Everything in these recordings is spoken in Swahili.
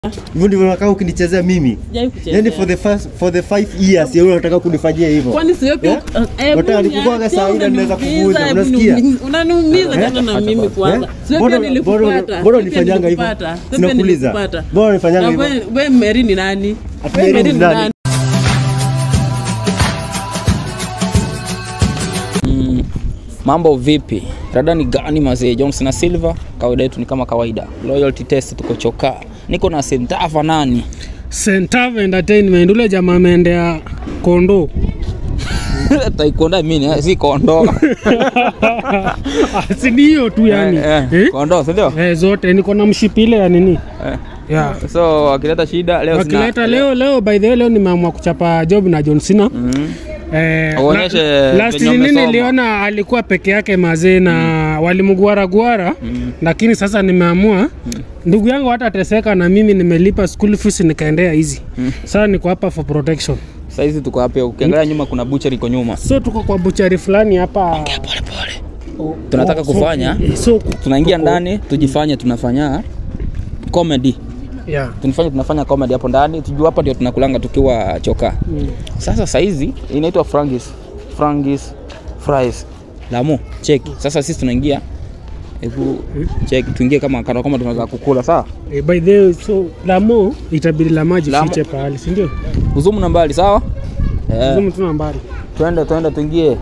Hivyo ndivyo unakaa ukinichezea mimi. Sijai kuchezea. Yaani for the first for the five years yeye unataka kunifanyia hivyo. Kwani sio pia Eh? hebu Unataka nikukwaga niache, saa ile naweza unaniumiza, kuvuja, hebu unasikia? niumi- Unaniumiza Eh? tena na mimi kwanza. Eh? Sio Mbona- pia nilikupata. mbona- sio mbona pia unifanyanga hivyo? nilikupata, sio pia Sinakuuliza. nilikupata. Mbona unifanyanga Na hivyo? wewe- wewe Mary ni nani? Ati Wewe Mary Mary ni ni nani? nani? Mm, mambo vipi? Rada ni gani mazee? Johnson na Silva, kawaida yetu ni kama kawaida. Loyalty test tuko choka. Niko na Sentafa nani? Centave Entertainment, ule jamaa ameendea kondo Taikonda mimi eh, si kondo. Ah, si ni hiyo tu yani Eh, eh, eh? Kondo, si ndio? Eh, zote niko na mshipile ya nini Eh. yeah. So wakileta shida leo sina- wakileta leo leo by the way leo nimeamua kuchapa job na John Cena Mm. Eh, Uonyeshe la- last venye nini umesoma. niliona alikuwa peke yake mazee na walimguara guara lakini sasa nimeamua ndugu yangu hatateseka na mimi nimelipa school fees nikaendea hizi sasa niko hapa for protection Sasa hizi tuko hapa ukiangalia nyuma kuna butcher iko nyuma. so tuko kwa buchari fulani hapa Pole pole. Tunataka Oh, so- kufanya eh, so ku- tunaingia tuko- ndani tujifanye tunafanya comedy. yeah. Tunafanya tunafanya comedy hapo ndani. Tujue hapa ndio tunakulanga tukiwa choka. Sasa saizi inaitwa frangis frangis fries lamu cheki sasa sisi tunaingia hebu cheki tuingie kama kana kama tunaweza kukula sawa Eh, by the way, so lamo itabidi la maji Lamo- fiche pahali si ndio? uzumu na mbali sawa eh, Zumu tu nambari. twende twende tuingie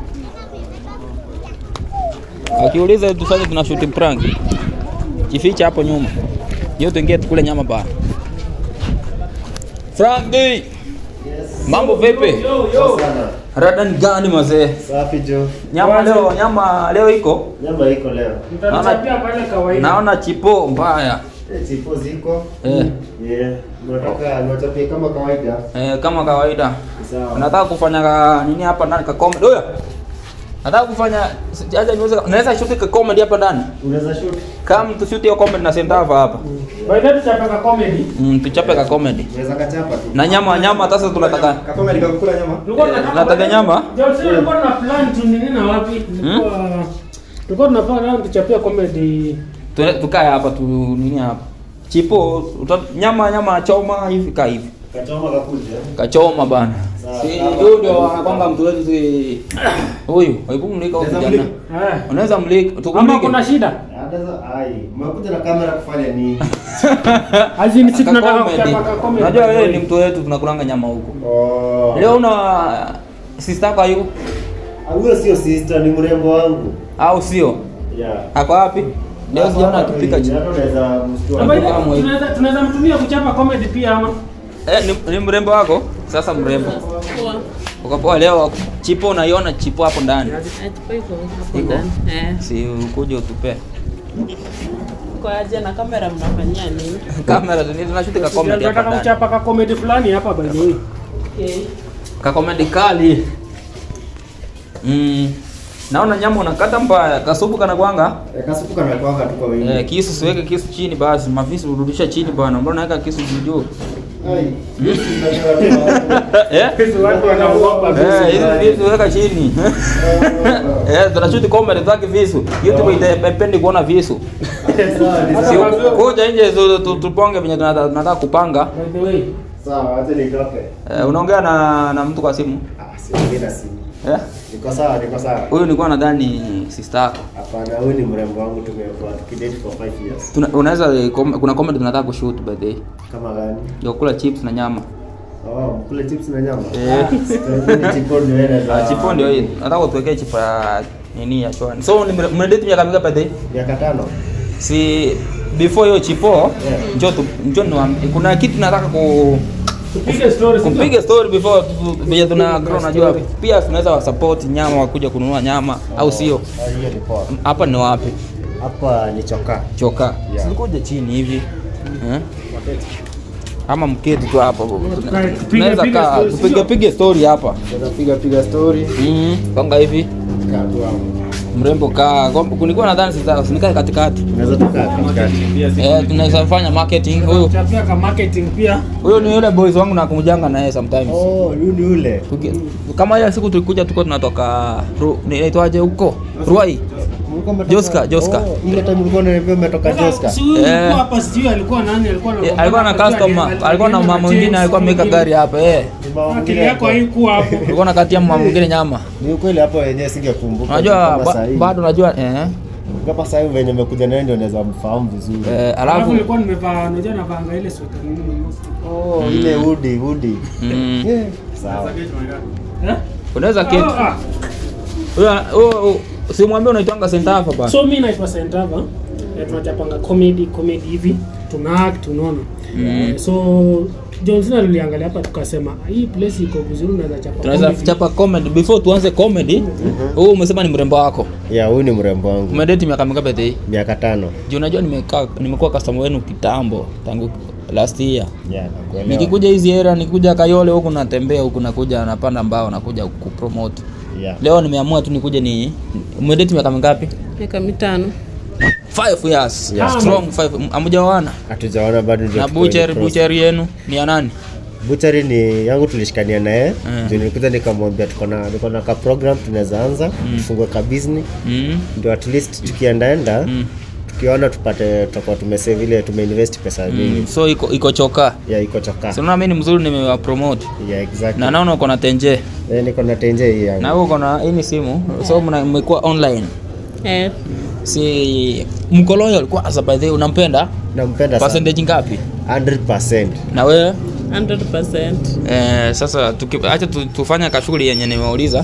akiuliza tufanye tuna shoot prank jificha hapo nyuma hiyo tuingie tukule nyama bana Franki mambo vipi Sana. rada ni gani mazee Safi jo. nyama leo nyama leo iko Nyama iko leo. Mtanichapia pale kawaida. naona chipo mbaya Eh, Chipo ziko. eh, Yeah. Nataka niwachapie kama kawaida. eh, kama kawaida Sawa. nataka kufanya ka, nini hapa ndani ka comedy oya nataka kufanya acha niweze naweza shoot ka comedy hapa ndani Unaweza shoot. kama tushoot hiyo comedy na sentava hapa By the way, tuchapaka comedy. mm, tuchape ka comedy Unaweza kachapa tu. na nyama nyama sasa tunataka Kakome nikakula nyama. Tulikuwa tunataka- Nataka nyama? John Cena alikuwa na plan tu nini na wapi? Tulikuwa tulikuwa tunapanga leo tuchapia comedy. tu- tukae hapa tu nini hapa chipo uta, nyama nyama choma hivi ka hivi Kachoma kakuja. kachoma bana Sawa, si sawa. huyu ndio anakwanga mtu wetu si huyu hebu mlika huyu Unaweza kijana mlika? Eh. unaweza mlika Ama tukumlike kuna shida? Adaza ai. Mmekuja na kamera kufanya nini? Azini si tunataka Ka comedy. kuchapa ka comedy. unajua wewe ni mtu wetu tunakulanga nyama huko Oh. leo una sister kwa hiyo Ah, Huyo sio sister ni mrembo wangu. au sio Yeah. ako wapi leo sijaona akipika Hata chi- unaweza Na mshtua. by the way, Kama hivi. tunaweza tunaweza mtumia kuchapa comedy pia ama? eh, ni, ni mrembo wako sasa mrembo Poa. ukapoa leo chipo unaiona chipo hapo ndani Ah, chipo iko hapo Iko? ndani. Eh. si ukuje utupe Kwa aje na kamera mnafanyia nini? kamera tuni- tunashuti ka comedy hapa Tunataka ndani kuchapa ka comedy fulani hapa by the way. Okay. ka comedy kali mm. naona nyama unakata mbaya kasupu kana kwanga Eh, Kasupu kana kwanga tu kwa wingi. eh, kisu siweke kisu chini basi mavisu urudisha chini bwana mbona naweka kisu juu juu Ai. Unajua eh Hizo watu wanaogopa. Eh, hizi visu weka chini eh tunashuti comedy zake visu youtube itapendi kuona visu Sawa, ni si sawa. kuja nje tu- tu- tuponge venye tunataka tunataka kupanga By the way. Sawa, acha nitoke. eh, unaongea na na mtu kwa simu Ah, siongei na simu. eh Niko sawa, niko sawa. huyu nilikuwa nadhani sister yako Hapana, huyu ni mrembo wangu tumekuwa tukidate for 5 years. Tuna- unaweza eh, com- kuna comedy tunataka kushoot by the way Kama gani? ya kukula chips na nyama Oh, mkule chips na nyama. Eh. Sipendi chipo ndio yeye Ah, chipo ndio hii nataka tuwekee chipo ya nini ya chwani so ni mre- mnadate miaka mingapi by the way Miaka tano. si before hiyo chipo Yeah. njoo tu njoo niwaambie kuna kitu nataka ku Tupige story. si ndio? kupiga story before tu- tu- venye tuna grow unajua pia tunaweza wasupport nyama wakuja kununua nyama au sio Ah, Hiyo ni poa. hapa ni wapi Hapa ni choka. choka Yeah. silikuja chini hivi eh? ama mketi tu hapa Tukae, tupige- tunaweza piga kaa story, tupige sio? pige story hapa Tunaweza piga piga story. mm, kanga hivi Kaa tu hapo. mrembo kaa Kwa- kunikuwa nadhani sita usinikae katikati Tunaweza tukaa katikati. eh, tunaweza fanya marketing huyu Tuchapia ka marketing pia. huyu ni yule boys wangu nakumjanga na yeye sometimes Oh, huyu ni yule. Tuki- kama ile siku tulikuja tuko tunatoka Ru- ni- inaitwaje huko Ruai Mlikuwa mmetoka- Joska, Joska. Oh, ile time mlikuwa unaniambia umetoka Joska. Si huyu Eh. alikuwa hapa sijui alikuwa nani alikuwa na Eh, alikuwa na customer alikuwa na mama mwingine alikuwa ameweka gari hapa eh Ni mama akili mwingine yako hapo. haikuwa hapo alikuwa nakatia mama mwingine nyama Ni ukweli hapo wenyewe singekumbuka. unajua kama ba, saa hii. bado unajua eh kama saa hii venye umekuja naye ndio unaweza mfahamu vizuri. eh, alafu alafu nilikuwa nimevaa unajua navanga ile sweta nini mweusi. Oh, ile udi udi. mm, Eh, Sawa. Eh? unaweza keti Ah, ah. Huyo- huyo- huyo- simwambie unaitwanga senta hapa bana so mi naitwa sentava eh, tunachapanga comedy comedy hivi tuna act unaona Eh, so johnson aliliangalia hapa tukasema hii place iko vizuri unaweza chapa tunaweza comedy." chapa comedy before tuanze comedy huu umesema ni mrembo wako Ya, huyu ni mrembo wangu. umedeti miaka mingapi hii Miaka tano. juu unajua nimekaa nimekuwa customer wenu kitambo tangu last year Ya, nakuelewa. nikikuja hizi era nikikuja kayole huku natembea huku nakuja napanda mbao nakuja kupromote Ya. leo nimeamua tu nikuje ni umedeti miaka mingapi miaka mitano five years Yeah. strong five amujawana Hatujaona bado ndio na tuko bucheri in process. bucheri yenu ni ya nani Butchery ni yangu tulishikania naye Mm. ndio nilikuja nikamwambia tuko na niko na ka program tunaweza anza tufungue ka business mm. ndio at least tukiendaenda Mm. tukiona tupate tutakuwa tumesave ile tumeinvest pesa mingi Mm. so iko iko choka ya iko choka sinaona mi ni mzuri nimewapromote ya exactly na naona uko na tenje eh, niko na tenje hii yangu na wewe uko na hii ni simu so mna- mmekuwa online eh, si mkolonyo alikuwa asa by the way unampenda nampenda sana percentage ngapi 100% na wewe 100%. eh, sasa tuki- acha tu, tufanya kashughuli yenye nimeuliza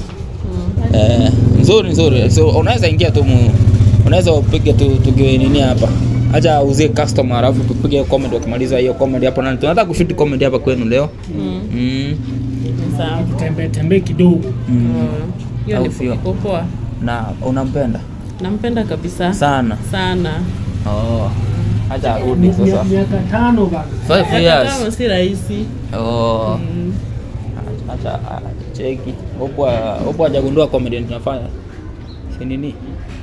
eh, nzuri nzuri so unaweza ingia tu mu- unaweza upige tu tukiwe nini hapa acha uzie customer alafu tupige comedy wakimaliza hiyo comedy hapo nani tunataka kushoot comedy hapa kwenu leo Mm, mm. ni sawa. tembee tembee kidogo Mm. Oh, hiyo Au ni sio? iko poa na unampenda nampenda kabisa sana sana oh. acha arudi Mia- sasa miaka tano bana five Hata years kama si rahisi oh. Mm. acha ah, cheki huku huku hajagundua comedy tunafanya si nini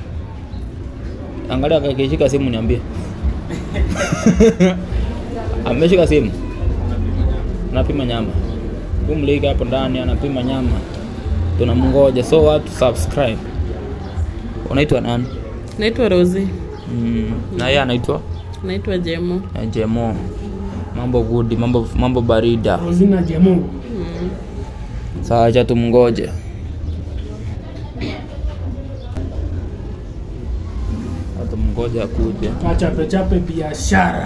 angalia akishika simu niambie ameshika simu anapima nyama umlika hapo ndani anapima nyama tunamngoja so watu subscribe unaitwa nani naitwa rosi mm. na yeye anaitwa naitwa jemo eh, jemo mambo good mambo mambo barida rozina jemo mm. Sawa, acha tumngoje. Acha tumngoje akuje. achape chape biashara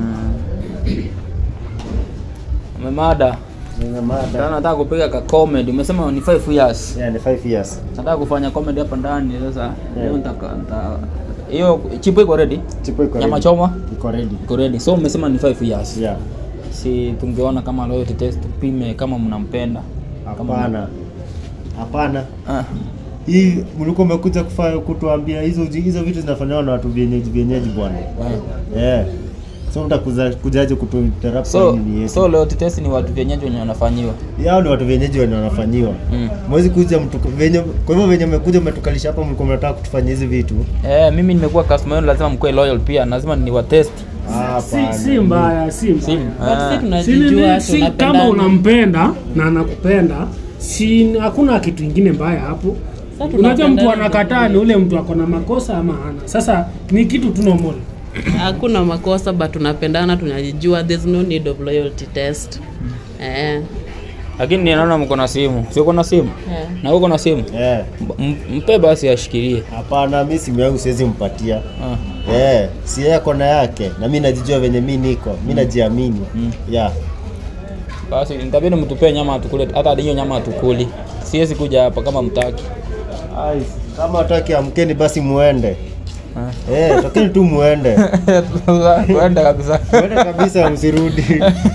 Umemada. Nina mada. Sasa nataka kupiga ka comedy. Umesema ni 5 years. Yeah, ni 5 years. Nataka kufanya comedy hapa ndani sasa. Yeah. Leo nitaka nita hiyo chipo iko ready? Chipo iko Nyama ready. choma Iko ready. iko ready. So umesema ni 5 years. Yeah. Si tungeona kama loyalty test tupime kama mnampenda. Kama- Hapana. Hapana. Ah. Hii mlikuwa umekuja kufanya kutuambia hizo hizo vitu zinafanywa na watu vienyeji vienyeji bwana. ah. Eh. So mtakuja kujaje kutuinterrupt So kwa nini yetu? so loyalty test ni watu wenyeji wenye wanafanyiwa. Yao ni watu vienyeji wenye wanafanyiwa. Mm. Mwezi kuja mtu venye kwa hivyo venye mmekuja mmetukalisha hapa mlikuwa mnataka kutufanyia hizi vitu. Eh, mimi nimekuwa customer wenu, lazima mkuwe loyal pia, lazima niwatest. Ah, si, hapana. si mbaya si mbaya Simu. But si Ah. Si tunajijua nini, si kama tunapendana. unampenda na anakupenda si hakuna kitu ingine mbaya hapo Sasa unajua mtu tunapendana anakataa ni ule mtu ako na makosa ama hana sasa ni kitu tu normal hakuna makosa but tunapendana tunajijua there's no need of loyalty test eh, Lakini ninaona mko na simu. Si uko na simu? eh. Na uko na simu? Eh. M- Mpe basi ashikilie. Hapana, mimi simu yangu siwezi mpatia. Ah. Eh, si yeye kona yake na mimi najijua venye mimi niko. Mimi najiamini. Mm. Yeah. Basi nitabidi mtupee nyama atukule, hata hiyo nyama atukuli. Siwezi kuja hapa kama mtaki. Ai, kama hataki amkeni basi muende. Ah. Eh, tokeni tu muende. Kwenda kabisa. Muende kabisa msirudi.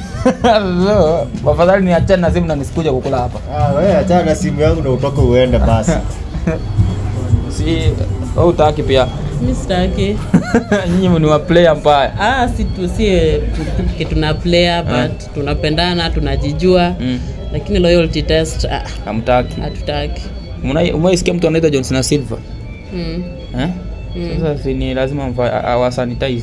So, afadhali niachane na simu na nisikuja kukula hapa. Ah, wewe achana na simu yangu na utoke uende basi. Si wewe utaki pia. mi sitaki Nyinyi ni wa player mbaya. ah, si tu si kitu tuna player but tunapendana tunajijua Mm. lakini loyalty test ah, Hamtaki. hatutaki Mna- Umeisikia mtu anaitwa John Cena Silva? mm. Eh? Sasa si ni lazima mfa- awasanitize.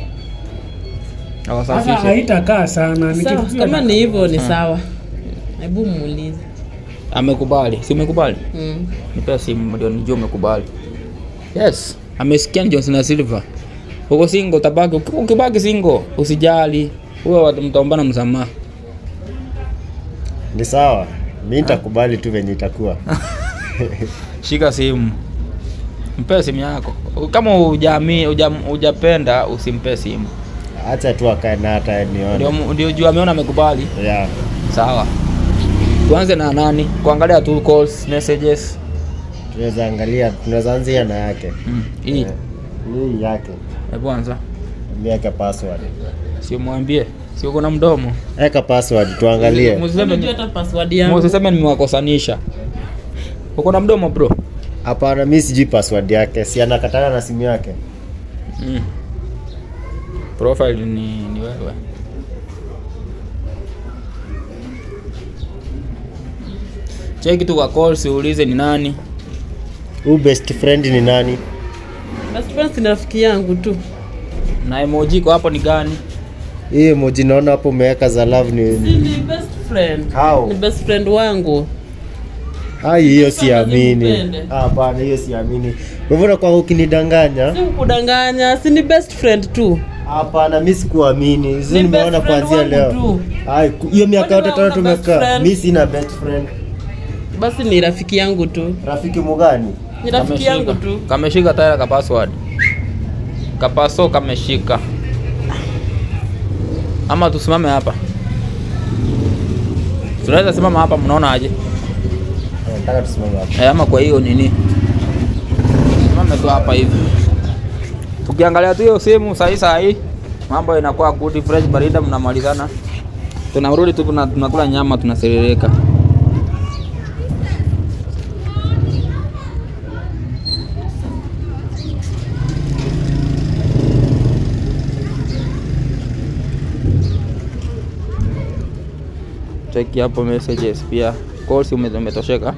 sasa Awasafishe. haitakaa sana ni sawa kitu tu kama ya- ni hivyo ni sawa hebu muulize Amekubali. Si umekubali? mm. Nipe simu ndio nijue umekubali. Yes. amesikia ni Johnson na Silva. Uko single utabaki, uki- ukibaki single usijali. Huwa watu mtaombana msamaha. Ni sawa. Mimi nitakubali tu venye itakuwa. Shika simu. Mpe simu yako. Kama hujami hujam- hujapenda usimpe simu. Acha tu akae na hata nione. Ndio ndio juu ameona amekubali. Yeah. Sawa. Tuanze na nani? Kuangalia tu calls, messages. Tunaweza angalia, tunaweza anzia na yake. Mm. Hii. Eh, Hii yake. Hebu anza. Miaka password. Sio mwambie. Sio uko na mdomo. Eka password tuangalie. Msiseme Unajua hata password yangu. Msiseme nimewakosanisha. Uko na mdomo bro? Hapana, mimi sijui password yake. Si anakatana na simu yake. Mm. Profile ni, ni wewe. Cheki tu kwa call siulize ni nani. Huyu best friend ni nani? Best friend ni rafiki yangu tu. Na emoji iko hapo ni gani? Hii emoji naona hapo umeweka za love Si ni ni best friend. How? Ni best friend wangu. Ai, hiyo Sasa siamini. nikupende. Hapana, hiyo siamini. Kwa hivyo kwa ukinidanganya? Si kudanganya, si ni best friend tu. Hapana, mimi sikuamini. Hizi Ni nimeona best friend kuanzia wangu leo. tu. Ai, ku- hiyo miaka Kwani yote wewe tano una best tumekaa. friend? Mimi sina best friend. Basi ni rafiki yangu tu. Rafiki mugani? Ni rafiki yangu tu. Kameshika tayari ka password. Kapaso kameshika. Ama tusimame hapa. Tunaweza simama hapa mnaona aje? Nataka tusimame hapa. Eh, ama kwa hiyo nini? Simame tu hapa hivi. Tukiangalia tu hiyo simu sahi sahi, mambo inakuwa good fresh barida, mnamalizana. Tunarudi tu tuna- tunakula nyama tunaserereka. Cheki hapo messages pia. Calls ume- umetosheka.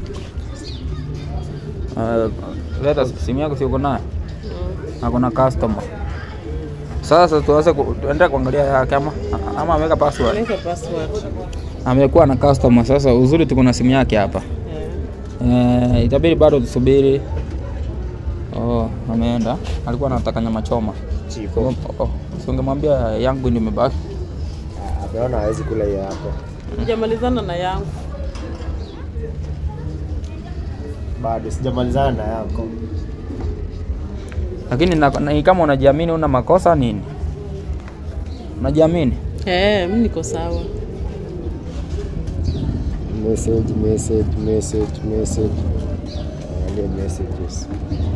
Uh, leta simu yako si uko nayo? Ako na customer. Sasa tuanze ku- tuende kuangalia yake ama ama ameweka password. Weka password. Amekuwa na customer sasa, uzuri tuko na simu yake hapa. Eh. Eh, itabidi bado tusubiri. Oh, ameenda. Alikuwa anataka nyama choma. Chipo. Oh, oh. Si ungemwambia yangu ndio imebaki. Ameona hawezi kula hiyo yako. Sijamalizana na yangu. Bado sijamalizana na yako. Lakini na, na, kama unajiamini una makosa nini? Unajiamini? Eh, mimi niko sawa. Message, message, message, message. Angalia messages.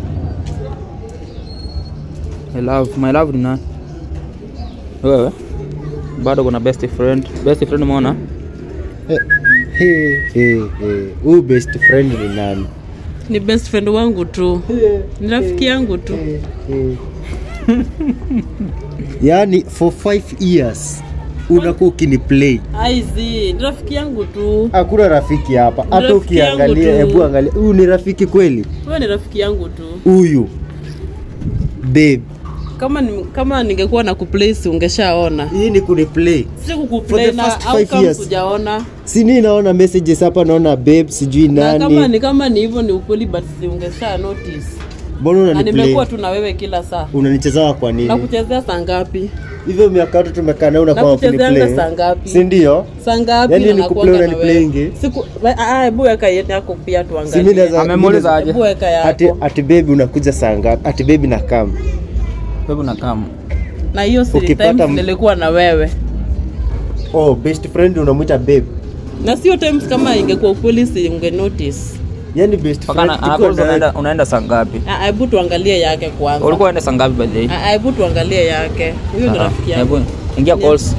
I love, my love ni nani? Wewe? Bado kuna best friend. Best friend umeona? Eh, eh, eh, eh. Huyu best friend ni nani? Ni best friend wangu tu. Ni rafiki yangu tu. Eh, eh. Yaani for five years unakuwa ukiniplay. Aizi, ni rafiki yangu tu. Hakuna rafiki hapa. Hata rafiki yangu ukiangalia, tu. hebu angalia. Huyu ni rafiki kweli? Wewe ni rafiki yangu tu. Huyu babe, Kama ni, kama ningekuwa na kuplace ungeshaona. hii ni kuniplay. Si For kukuplay the na first au five kama years. hujaona. Si ni naona messages hapa, naona babe, sijui Na kama nani. ni kama ni hivyo ni ukweli but si ungesha notice. Mbona Na unaniplay? nimekuwa tu na wewe kila saa. Unanichezea kwa Na nini? kuchezea saa ngapi? Hivyo miaka yote tumekaa na unakuwa Nakuchezeanga ukiniplay. saa ngapi? Si ndio? Saa ngapi Yaani na ni nakuanga kuplay na unaniplayingi? wewe? Siku ah, hebu weka yetu yako pia Si mimi tuangalie. naweza Amemuuliza aje? Hebu weka ati yako. ati baby unakuja saa ngapi? Ati baby na kam. Wewe na kama. Na hiyo si Ukipata times m- nilikuwa na wewe. Oh, best friend unamwita babe. Na sio times kama ingekuwa ukweli si unge notice. Yaani best Paka friend na- tukiwa anakuuliza na- unaenda unaenda saa ngapi? Ah, Hebu tuangalie yake kwanza. Ulikuwa unaenda saa ngapi by the way? Ah, Hebu tuangalie yake. Huyo ni Ah, rafiki yangu. hebu ingia Yeah. calls.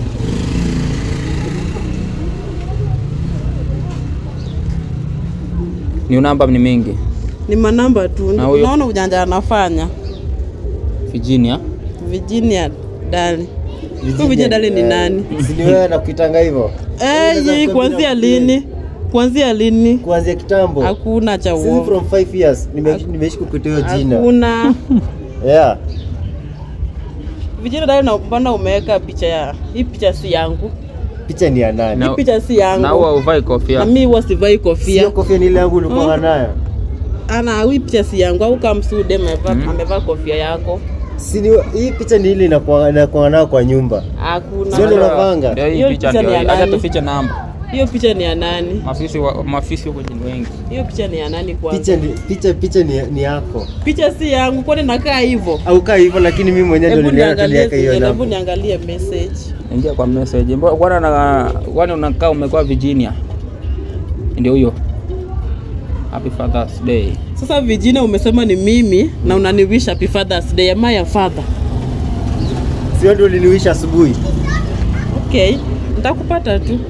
Ni namba ni mingi. Ni manamba tu. Na huyo? Naona ujanja anafanya. Virginia. Virginia Dali. Virginia, Huyu Virginia Dali ni eh, nani? Si ni wewe nakuitanga hivyo? Eh, Unaweza ye, kuwa kuanzia bila lini? Kuanzia lini? Kuanzia kitambo. Hakuna cha Since uongo. from 5 years nime- nimeishi kukuita hiyo jina. Hakuna. Yeah. Vijana dai na mbona umeweka picha ya hii picha si yangu. Picha ni ya nani? Na- Hii picha si Na huwa yangu. uvai kofia. Na mimi huwa sivai Sio kofia. kofia ni ile yangu ulikuwa nayo. ana hii picha si yangu au kama msude amevaa amevaa kofia yako Si ni- hii picha ni ile inakuwa inakuwa nao kwa nyumba hakuna Sio ndio unapanga? Ndio hii Hiyo picha picha ndio ni ya hii. Acha nani? tufiche namba. hiyo picha ni ya nani Mafisi wa- mafisi huko jini wengi. hiyo picha ni ya nani kwanza picha ni, picha picha ni, ni yako picha si yangu kwani nakaa hivyo au kaa hivyo lakini mimi mwenyewe hebu ndio niliona niangalie tuliweka hiyo hebu namba niangalie message Ingia kwa message. Mbona kwani na kwani unakaa umekuwa Virginia? Ndio huyo. Happy Father's Day. sasa Virginia umesema ni mimi na unaniwish happy fathers day am I a father sio ndio uliniwisha asubuhi okay nitakupata tu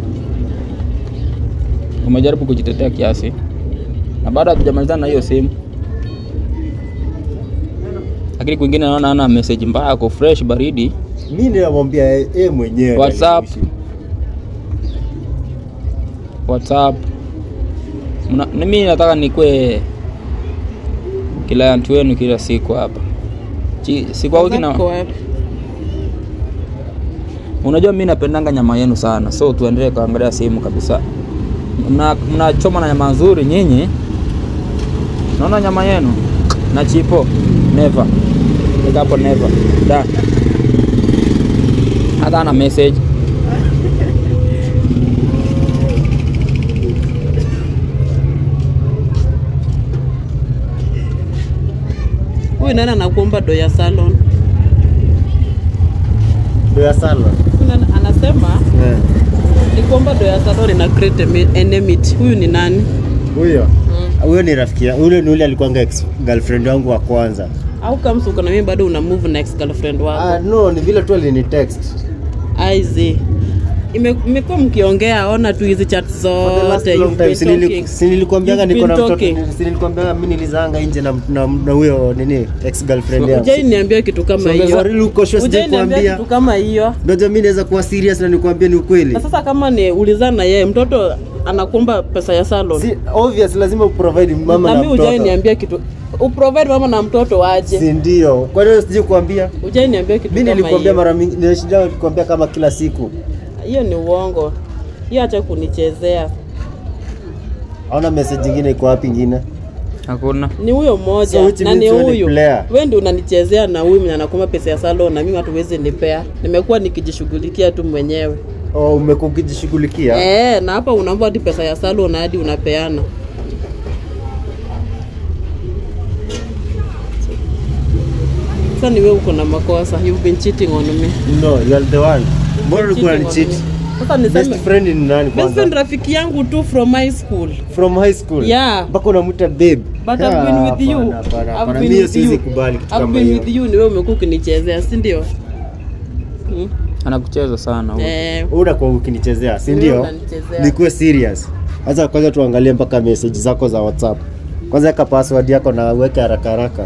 Umejaribu kujitetea kiasi. Na baada hatujamalizana na hiyo simu. Lakini kwingine naona ana message mbaya ako fresh baridi. mimi ninamwambia yeye mwenyewe WhatsApp. aliniwishi. WhatsApp. Mna, na mimi nataka nikwe client wenu kila siku hapa. Chi- Siku au kina Zako wapi? Unajua mimi napendanga nyama yenu sana, so tuendelee kuangalia simu kabisa. Mna- Mnachoma na nyama nzuri nyinyi. Naona nyama yenu na chipo never. Nika hapo never. Da. Hata ana message. huyu nani anakuomba do ya salon ndio ya sana Huyu nani anasema Eh, nikuomba do ya salon ina create eme- enmity huyu ni nani huyo huyo ni rafiki yangu ule ni ule alikuwanga ex girlfriend wangu wa kwanza au kama uko na mimi bado una move na ex girlfriend ah, wako no ni vile tu alini text aizi Ime- imekuwa mkiongea ona tu hizi chat For the last zote long you've time, been si nili- talking. si nilikwambianga You've niko na been mtoto talking. si nilikwambianga mimi nilizaanga nje na na na huyo nini ex girlfriend yangu Hujai niambia kitu kama So, hiyo umezarili uko sure Hujai sijai niambia kuambia. kitu kama hiyo ndoja mimi naweza kuwa serious na nikwambie ni ukweli na sasa kama ni ulizana na yeye mtoto anakuomba pesa ya salon si obvious lazima uprovide mama na na mimi hujai mtoto niambia kitu uprovide mama na mtoto waje si ndio kwa nini sijui kuambia hujai niambia kitu mimi kama nilikwambia hiyo mara mingi nilishinda kukwambia kama kila siku hiyo ni uongo hiyo acha kunichezea haona message nyingine iko wapi ingine Hakuna. ni huyo mmoja So which na ni means wewe ni huyu player. wewe ndio unanichezea na huyu mwenye anakuomba pesa ya salon na mimi hatuwezi nipea nimekuwa nikijishughulikia tu mwenyewe oh, umekuwa ukijishughulikia eh na hapa unaomba hadi pesa ya salon hadi unapeana sasa ni wewe uko na makosa you've been cheating on me no you are the one mbona ulikuwa Cheating on ni cheat me. sasa best niseme friend ni nani best friend kwanza rafiki yangu tu from high school from high school Yeah. mpaka unamuita babe but I've been with you Hapana, hapana, I've hapana. been Mimi with siwezi you kubali kitu I've kama been hiyo with you ni wewe umekuwa ukinichezea si ndio hmm? Anakucheza sana huyo. eh Wewe unakuwa ukinichezea si Wewe ndio unanichezea. nikuwe serious sasa kwanza tuangalie mpaka message zako za whatsapp kwanza weka password yako na uweke haraka haraka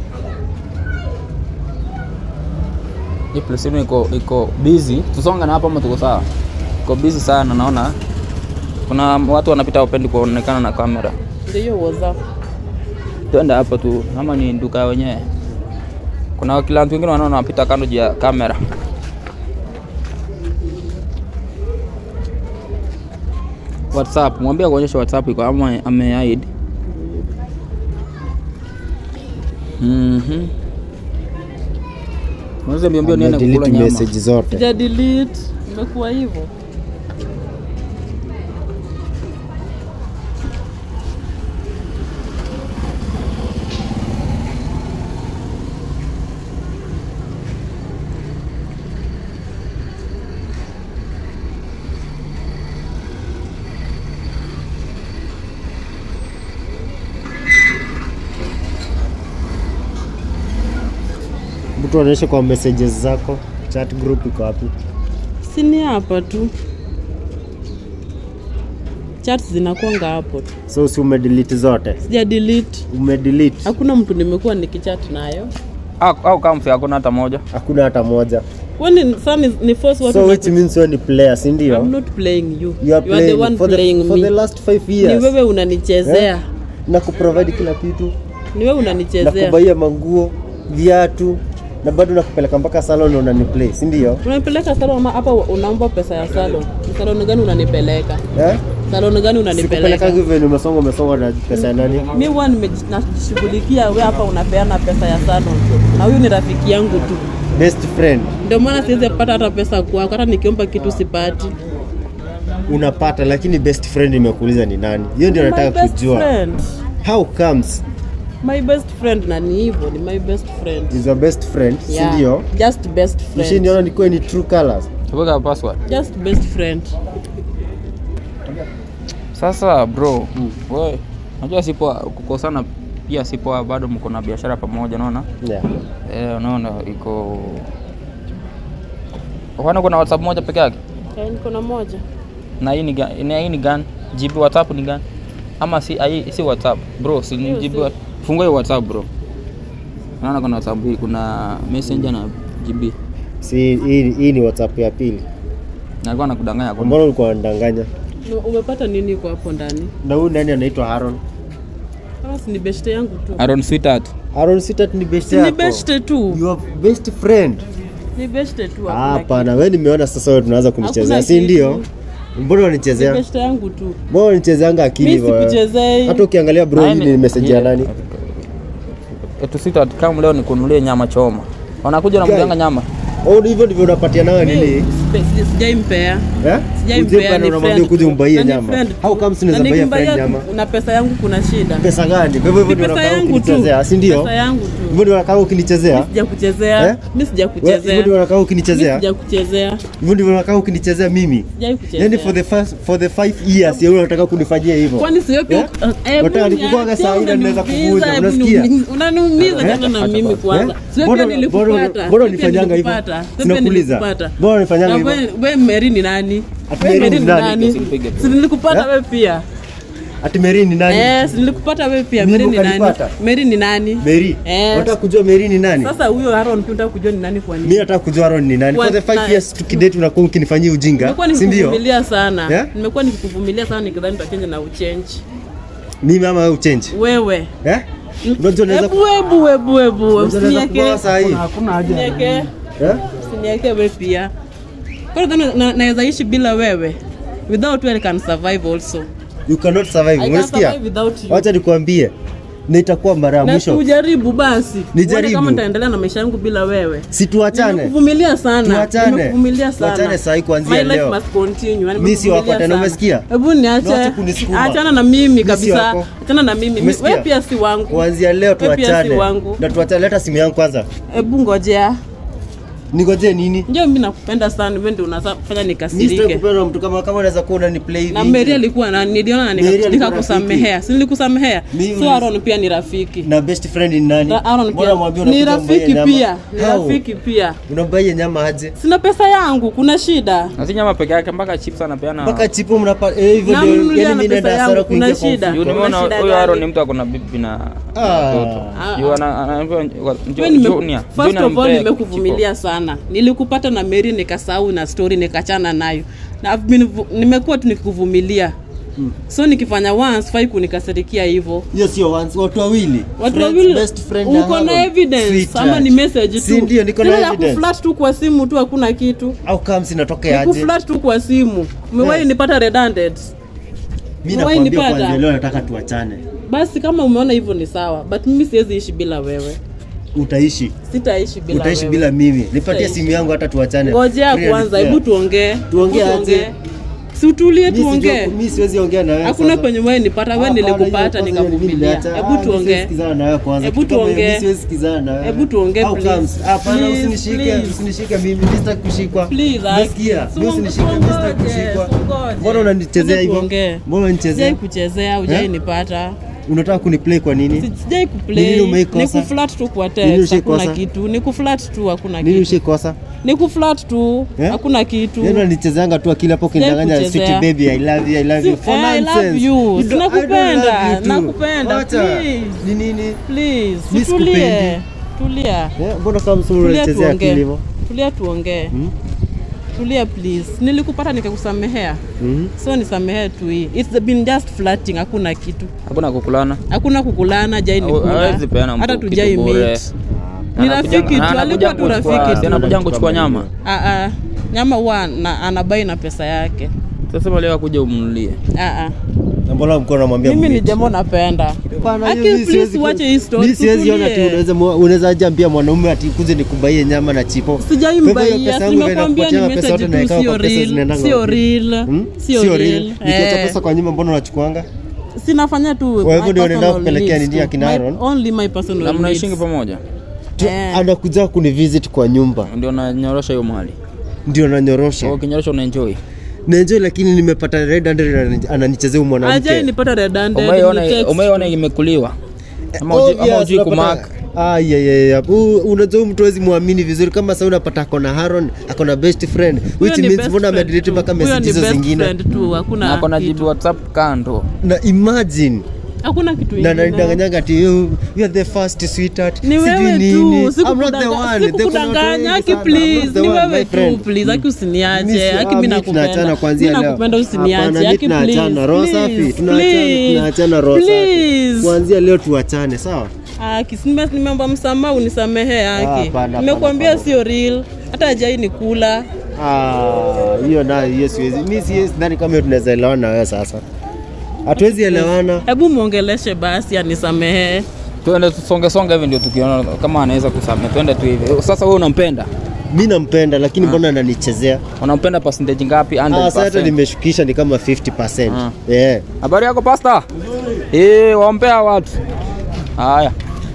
Hii place yenu iko iko busy. Tusonga na hapa ama tuko sawa? Iko busy sana naona. Kuna watu wanapita wapendi kuonekana na kamera. ndio hiyo WhatsApp Twende hapo tu ama ni duka wenyewe. Kuna client wengine wanaona wanapita kando juu ya kamera. WhatsApp, mwambie kuonyesha WhatsApp iko ama amehide. Mhm. Unaweza mbio mbio niende kukula delete nyama. message zote sija delete imekuwa hivyo mtu anaonyesha kwa messages zako chat group iko wapi si ni hapa tu chat zinakwanga hapo tu so si umedelete zote sija delete umedelete hakuna mtu nimekuwa nikichat nayo Au, au kama msi hakuna hata moja. hakuna hata moja kwani saa ni, ni force watu so na- which means wewe ni player si I'm ndio not playing you you are you are the playing one for the, playing for me the last 5 ni years wewe unanichezea Eh? na kuprovide kila kitu ni wewe na unanichezea kubaia manguo viatu na bado nakupeleka mpaka salon unaniplay si ndio unanipeleka salon ama hapa unaomba pesa ya salon Ni salon gani unanipeleka eh? salon gani sikupeleka unanipeleka hivyo ni umesonga umesonga na pesa ya nani mi huwa nimeji- najishughulikia we hapa unapeana pesa ya salon na huyu ni rafiki yangu tu best friend ndio maana siwezi pata hata pesa kwako hata nikiomba kitu sipati unapata lakini best friend imekuuliza ni nani hiyo ndio My nataka best kujua friend. how comes my best friend na ni hivyo ni my best friend is your best friend Yeah, si ndio just best friend ushiniona nikuwe ni true colors Weka password. just best friend Sasa bro, wewe unajua sipo kukosana pia sipo bado mko na biashara pamoja unaona? yeah. Eh, unaona iko Kwani kuna WhatsApp moja peke yake? Eh, niko na moja Na hii ni ga- ni hii ni gani? GB WhatsApp ni gani? Ama si hii si WhatsApp. Bro, si ni Hiyo GB. si- wa- Fungua hiyo WhatsApp bro. Naona kuna WhatsApp hii, kuna Messenger na GB. si hii, hii ni whatsapp ya pili Na alikuwa anakudanganya kwa mbona ulikuwa unadanganya No, umepata nini kwa hapo ndani na huyu nani anaitwa Haron kama si ni beshte yangu tu Aaron Sweetheart. Haron Sitat ni best si ni yako beshte tu your best friend ni beshte tu Ah, hakuna hapana wewe nimeona sasa wewe tunaanza kunichezea Hakuna si kitu. ndio mbona kitu. ni unanichezea beshte yangu tu mbona unanichezeanga akili mi hivyo wewe? sikuchezei hata ukiangalia bro hii ni message ya nani Etu Sweetheart kama leo nikununulie nyama choma. Wanakuja na Guy. mganga nyama. oh hivyo ndivyo unapatia nawe nini Spe- sijaimpea eh Sijaimpea, Uje ni unamwambia friend kuja tu. umbaie Na ni nyama friend how tu. comes Na unaweza baia friend nikimbaia nyama na pesa yangu kuna shida pesa gani kwa hivyo hivyo Ni ndio pesa unakaa yangu tu ukinichezea si ndio pesa yangu tu hivyo ndio unakaa ukinichezea sijakuchezea Eh? mi Wewe, sijakuchezea hivyo ndio unakaa mi ukinichezea sijakuchezea hivyo ndivyo unakaa ukinichezea mimi sijai yani for the first for the five years yeye unataka kunifanyia hivyo kwani sio pia Eh? Nataka nikugonga saa hii na ninaweza kuvunja, unasikia? unaniumiza tena na mimi kwanza sio pia Mbona- nilikupata mbona- Sio mbona pia unifanyanga hivyo? nilikupata. Sio pia Sinakuuliza. nilikupata. Mbona unifanyanga Na hivyo? we- we Mary ni nani Ati We Mary Mary ni ni nani? nani Usinipige. si nilikupata Eh? we pia ati Mary ni nani Eh, si nilikupata we pia Mimi Mary ni nani ukanipata? Mary ni nani Mary Eh. unataka kujua Mary ni nani sasa huyo Aaron pia unataka kujua ni nani kwa mimi nini nataka kujua Aaron ni nani Kwa- for the five na- years tukidate unakuwa ukinifanyia ujinga nimekuwa si ndio nikikuvumilia sana Eh? nimekuwa nikikuvumilia sana nikidhani tutachange na uchange mimi ama wewe uchange wewe eh unajua naweza Ebu, ebu, ebu, ebu, unajua naweza usinieke kuboa saa hii hakuna haja usinieke eh usinieke we pia kwa hiyo na- naweza ishi bila wewe without you I can survive also you cannot survive I can unasikia survive without you wacha nikwambie na itakuwa mara ya na mwisho tujaribu basi Nijaribu. Uone kama nitaendelea na maisha yangu bila wewe si tuachane nimekuvumilia sana Tuachane. nimekuvumilia sana Tuachane sahi kuanzia My life leo. must continue yani Mimi si wako nimekuvumilia tena, sana. umesikia? hebu niache Niache kunisukuma. achana na mimi Mimi si kabisa wako. achana na mimi Umesikia? wewe pia si wangu kuanzia leo Wewe pia si tuachane wangu. na tuachane leta simu yangu kwanza hebu ngojea ningojee nini ndio mimi nakupenda sana wewe ndio unafanya Mimi nikasirike sitaki kupenda mtu kama kama unaweza kuwa unani play hivi na Mary alikuwa na niliona na Mary nika- alikuwa nikakusamehea si nilikusamehea Mimi so ulis- Aaron pia ni rafiki na best friend ni nani Na Aaron Mbona pia mwambie ni unakuja umbaie rafiki nyama? pia ni How? rafiki pia unambaia nyama aje sina pesa yangu kuna shida Na si nyama peke yake mpaka chips anapeana. mpaka chipo mnapa eh, hivyo Na ndio mnunulia yani na mimi pesa naenda yangu, hasara kuna kuingia kwa shida. mfuko. Juu nimeona Kuna shida huyo Aaron gani? ni mtu akona bibi na Ah. watoto. Ah, Juu ah. ana- anaambiwa Wewe Junior. nime- Junior first of all mpee nimekuvumilia sana nilikupata na Mary nikasahau na story nikachana nayo na I've been vu- nimekuwa tu nikikuvumilia so nikifanya once fai kunikasirikia hivyo hiyo sio once watu wawili watu Friends, wawili best friend na uko na Aaron. evidence Sweetheart. ama ni message tu si ndio niko na Tena ya evidence kuflat tu kwa simu tu hakuna kitu au kama sinatoka Ni aje kuflat tu kwa simu umewahi Yes. nipata redundant mimi Umewahi nakwambia nipata? kwanza leo nataka tuachane basi kama umeona hivyo ni sawa but mimi siwezi ishi bila wewe utaishi sitaishi bila utaishi wewe. bila mimi nipatie Utaishi. simu yangu hata tuachane ngojea Free and kwanza fair. hebu tuongee Tuongee Hebu aje? si utulie Mimi sijui- tuongee mimi siwezi ongea na wewe hakuna sasa. penye wewe nipata wewe Hapana, nilikupata hiyo kwanza mimi nikavumilia niliacha. Ah, hebu mimi tuongee siwezi sikizana na wewe kwanza. Hebu Kitu kama hiyo, tuongee. mimi siwezi sikizana na wewe. Hebu tuongee, How please. comes? Hapana, Please, usinishike, please. usinishike mimi, mimi sitaki kushikwa. Please, Umesikia? ask. Mimi usinishike, mimi sitaki Tungoje, kushikwa. tungoje. Mbona unanichezea Hebu hivyo? tuongee. Mbona unanichezea? sijai kuchezea hujai Eh? nipata Unataka kuniplay kwa nini? Si- sijai Ni kuplay nini umeikosa? ni kuflat tu kwa Nini text hakuna ushaikosa? kitu ni kuflat tu hakuna Nini kitu ushikosa? ni kuflat tu Eh? hakuna kitu Yeye unanichezeanga tu akili hapo kinidanganya kuchezea. sweet baby I love you I love you Si- for eh, I love nonsense. you. You don't- Sinakupenda, I don't love you too. nakupenda, Wacha. please. Ni nini? please Mi tulie sikupendi. tulia Eh, Mbona kama msuru tulia unanichezea akili tuongee hivyo? tulia tuongee Hmm? tulia please nilikupata nikakusamehea Mhm. so nisamehee tu hii it's been just flirting hakuna kitu Hakuna kukulana. hakuna kukulana jai Hau- hawezi peana nikula hata mtu tujai kitu bure. meet Ni rafiki tu, alikuwa tu rafiki tu. anakuja kuchukua nyama Ah, ah. nyama huwa na- anabai na pesa yake sasa leo kuja umnunulie Ah, ah. Na mbona mko namwambia mimi ni mmeet? jamo napenda Hapana, Aki, hiyo mimi please siwezi ku- uache hii story, mimi siwezi ona ati tutulie. unaweza mwa- unaweza aje ambia mwanaume ati kuze nikubaie nyama na chipo. Kwa hivyo hiyo sijaimbaia pesa yangu nimekwambia inakupatia ni pesa yote message tu naekao sio kwa pesa real zinaendanga sio wapi? real Hmm? sio real Nikiacha Eh. pesa kwa nyumba mbona unachukuanga? sinafanya tu Kwa hivyo my ndio unaenda personal kupelekea needs nini tu. akina My- Aaron? only my personal na mnaishingi needs. pamoja Tu- Eh. Anakuja kunivisit kwa nyumba ndio nanyorosha hiyo mali ndio nanyorosha. ukinyorosha unaenjoy Naenjoy lakini nimepata red handed anani- ananichezea huyu ajai mwanamke. nipata redundant, umeiona ni text. umeiona imekuliwa ama uji- ama Obvious, ujui unapata- kumark Ah, yeah, yeah, yeah. Huu- Unajua huyu mtu hawezi muamini vizuri kama sasa unapata akona Haron, akona best friend Huyo which ni means best mbona friend amedelete tu. mpaka Huyo message ni hizo best zingine. friend tu, na hakuna ako na kitu. jibu whatsapp kando Na imagine hakuna kitu na ingine. ananidanganyanga ati you, you are the first sweetheart. ni Sijui wewe nini. tu I'm not the sikukudanga- one. There kuna watu sikukudanganya wengi aki sana. I'm please not the ni one, wewe my tu friend. please aki Mimi usiniache si- aki ah, mi mimi tunaachana nakupenda kuanzia mi leo. nakupenda Hapana, usiniache mimi aki tunaachana roho safi. please Tunaachana please tunaachana roho safi. please Kuanzia leo tuachane, sawa? Aki, si nime- nimeomba msamaha unisamehe Ah, Aki. hapana, Nimekuambia hapana, sio real, hata ajai ni kula. Ah, hiyo nayo hiyo siwezi. Mimi siwezi sidhani kama hiyo tunaweza elewana na wewe sasa. Hatuwezi elewana. Hebu mwongeleshe basi anisamehe. tuende tusonge songe hivi ndio tukiona kama anaweza kusamea twende tu hivi sasa wewe unampenda mi nampenda lakini mbona ananichezea unampenda percentage ngapi Ah, sasa hata 100%. nimeshukisha ni kama 50 Ah. yeah. habari yako pasta eh waombea watu haya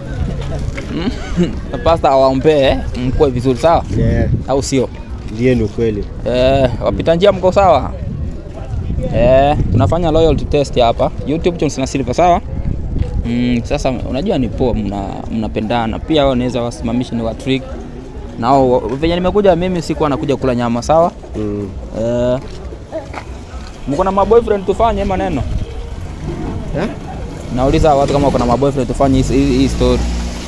Mm, pasta awaombee mkuwe vizuri sawa yeah. au sio ndiye ni ukweli eh, wapita njia mko sawa eh, tunafanya loyalty test hapa youtube Johnson na Silva sawa mm, sasa unajua ni poa mna- mnapendana pia wao naweza wasimamisha ni wa trick nao venye nimekuja mimi sikuwa nakuja kula nyama sawa mm. eh, mko na maboyfriend tufanye hii maneno Eh? nauliza watu kama kuna maboyfriend tufanye hii- hii hii story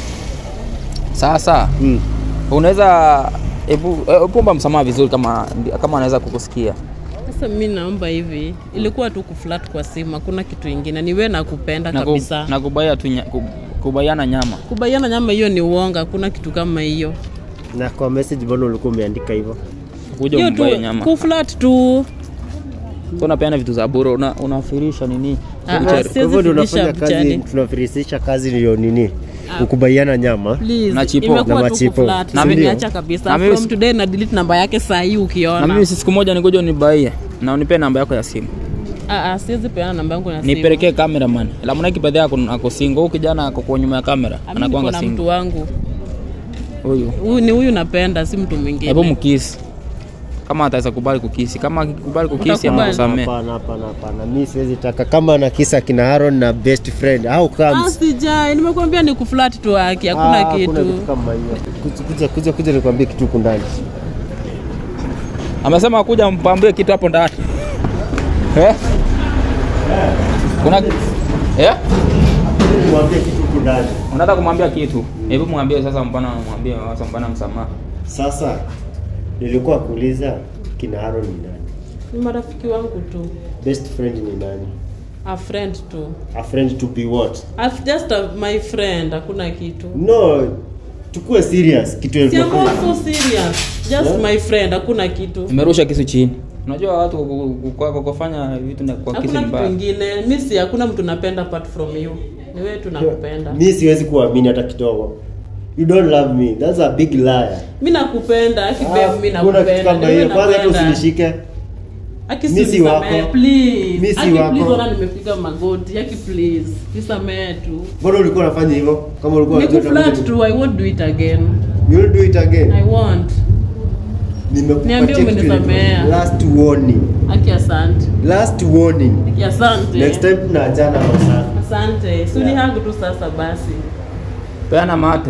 sasa Mm. unaweza hebu hebu omba msamaha vizuri kama kama anaweza kukusikia Sasa mi naomba hivi, ilikuwa tu kuflat kwa simu, hakuna kitu ingine. Ni wewe nakupenda na, ku, kabisa. na kubaya tu nya, ku, kubaiana nyama Kubaiana nyama hiyo ni uongo, hakuna kitu kama hiyo. na kwa message mbona ulikuwa umeandika hivyo kuja Hiyo tu umbaye nyama kuflat tu. so unapeana vitu za bure una, unafirisha nini Ah, ah, Buchari. si- kwa hivyo ndio fundisha unafanya kazi mchani. tunafirisisha kazi ndio nini ukubaiana nyama Please, Na chipo. imekuwa Na tu machipo. kuflat. Na mimi- Nimeacha na kabisa. mimi- From today na delete namba yake saa hii na ukiona. mimi si siku moja nikuja unibaie na unipe namba yako ya simu Ah, ah, siwezi peana namba yangu na simu. nipelekee cameraman lamuna kipedhe ako ako singo huyu kijana ako kwa nyuma ya kamera Ah, mimi niko anakuanga na mtu singo wangu. huyu Huyu ni huyu napenda, si mtu mwingine. hebu mkisi kama ataweza kubali kukisi kama akikubali kukisi ama Utakubali? kusamee hapana hapana hapana mi siwezi taka kama na kisa kina Haron na best friend au Ah, comes sijai, nimekuambia ni kuflat tu haki, hakuna Ah, kitu. kama hiyo kuja kuja kuja, kuja nikwambie kitu huku ndani amesema kuja mpambie kitu hapo ndani eh? kuna eh? nikwambie kitu huku ndani unataka kumwambia kitu hebu mwambie sasa mpana mwambie sasa mpana msamaha sasa nilikuwa kuuliza kina Haron ni nani Ni marafiki wangu tu. best friend ni nani A friend tu. a friend to be what I've just a, my friend, hakuna kitu. no tukue serious kitu Si I'm tunafanya. also serious. Just Yeah. my friend, hakuna kitu. imerusha kisu chini unajua watu ku- ku- kwa kwa kufanya vitu na kwa kisu Hakuna ni kitu mbaya ingine. Mimi si hakuna mtu napenda apart from you. Ni wewe tu nakupenda. mi siwezi kuamini hata kidogo you don't love me that's a big liar Mimi nakupenda, aki Ah, babe mimi kuna kitu nakupenda. kama Ni wewe hiyo kwanza hata napenda. usinishike Aki Mi si usinisamehe, wako. please. Mi si Aki wako. please, ona nimepiga magoti. Aki please. Nisamehe tu. mbona ulikuwa unafanya hivyo kama ulikuwa Ni unajua kuflat utakuja- tu, I won't do it again. you will do it again I won't. nimekupatia Niambie kitu umenisamea. inaitwa last warning Aki asante. last warning Aki asante. next time tunaachana masaa Asante. Si Yeah. unihangu tu sasa basi. peana mate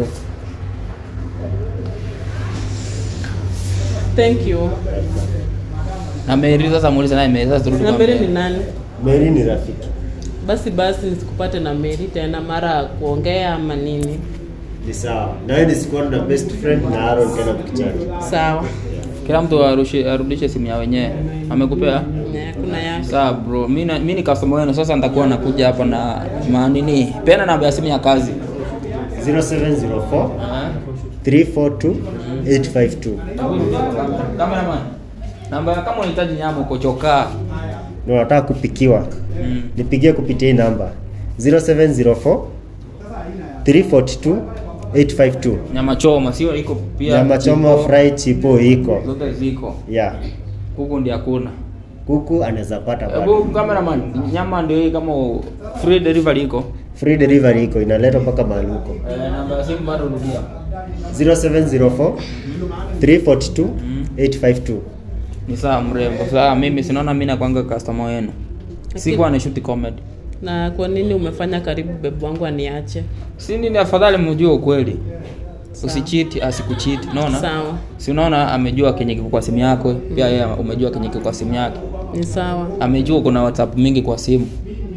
Thank you. na Mary sasa muulize naye Mary sasa turudi Na kwa Mary Mary. ni nani? Mary ni rafiki Basi basi nisikupate na Mary tena mara ya kuongea ama nini. ni sawa na wewe nisikuwa na best friend na Aaron tena mkichana Sawa. kila mtu arushe, arudishe simu ya wenyewe amekupea Ne, kuna yake. sawa bro mi na- mi ni customer wenu sasa nitakuwa nakuja hapa na manini peana namba ya simu ya kazi 0704 342 852 Cameraman. Namba ya kama unahitaji nyama uko chokaa. na unataka kupikiwa Mm. nipigie kupitia hii namba 0704 342 852 Nyama choma sio iko pia. nyama choma iko, fry chipo iko zote ziko. yeah. Huku ndio hakuna. kuku anaweza pata Hebu bado cameraman, nyama ndio hii kama free delivery iko. free delivery iko inaletwa mpaka mahali huko Eh, namba ya simu bado rudia. 0704 342 852 Ni saa mrembo. Saa mimi sinaona mimi nakwanga customer wenu. Sikuwa na shoot comedy. na kwa nini umefanya karibu bebu wangu aniache Si nini afadhali mjue ukweli. Usichiti asikuchiti. Unaona? sawa Si unaona amejua kenye kiko kwa simu yako, pia yeye umejua kenye kiko kwa simu yake. ni sawa Amejua kuna WhatsApp mingi kwa simu.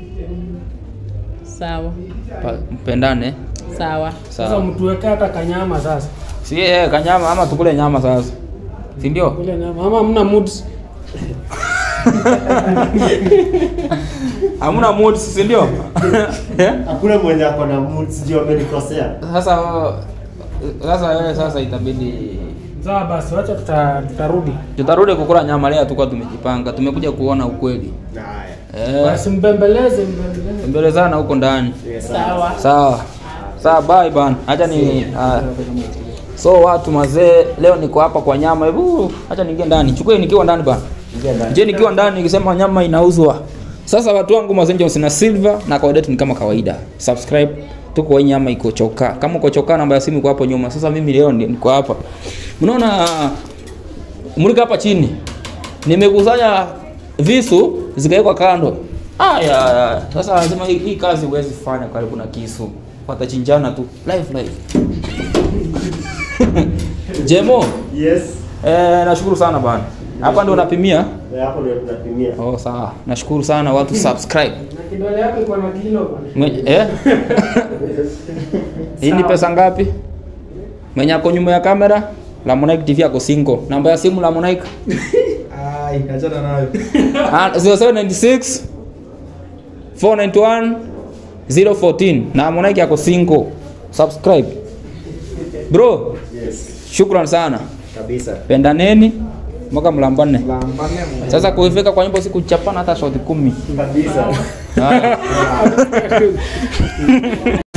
sawa Pa- Mpendane. sawa sasa Sawa. mtuweke hata kanyama sasa Si yeye kanyama ama tukule nyama sasa. Si ndio? kule nyama ama mna moods Hamna mood si ndio? Eh? hakuna mwenye ako na mood sijui amenikosea Sasa sasa wewe sasa itabidi sawa basi wacha tuta, tutarudi tutarudi kukula nyama leo tukua tumejipanga. Tumekuja kuona ukweli. haya Eh, basi mbembeleze mbembeleze mbelezana huko ndani. sawa Sawa. Sawa bye bana. Acha ni ah. So watu mazee, leo niko hapa kwa nyama. Hebu acha niingie ndani. Chukue nikiwa ndani bana. Je, nikiwa ndani nikisema nyama inauzwa. Sasa watu wangu Mazenjo sina silver na kawaida yetu ni kama kawaida. Subscribe. Tuko hii nyama iko choka. Kama uko choka namba ya simu iko hapo nyuma. Sasa mimi leo ndi- niko hapa. Mnaona mulika hapa chini. Nimekusanya visu zikawekwa kando. Aya, sasa lazima hii, hii kazi huwezi fanya karibu na kisu. Watachinjana tu live live. Jemo, yes eh, nashukuru sana bana. Hapa ndio unapimia? Na hapo ndio tunapimia Oh, sawa. Nashukuru sana watu subscribe. na kidole yako iko na kilo bwana Mwe, eh? Hii ni pesa ngapi? Mwenye ako nyuma ya kamera? La Monike TV ako single. Namba ya simu la Monike? Ai, achana nayo. Ah, 0796 491 014 na Monike ako single. Subscribe. Bro, yes shukran sana. kabisa Pendaneni mpaka mlambane. Lambane mu. Sasa kuifika kwa nyimbo siku chapana hata shoti kumi. kabisa Haya.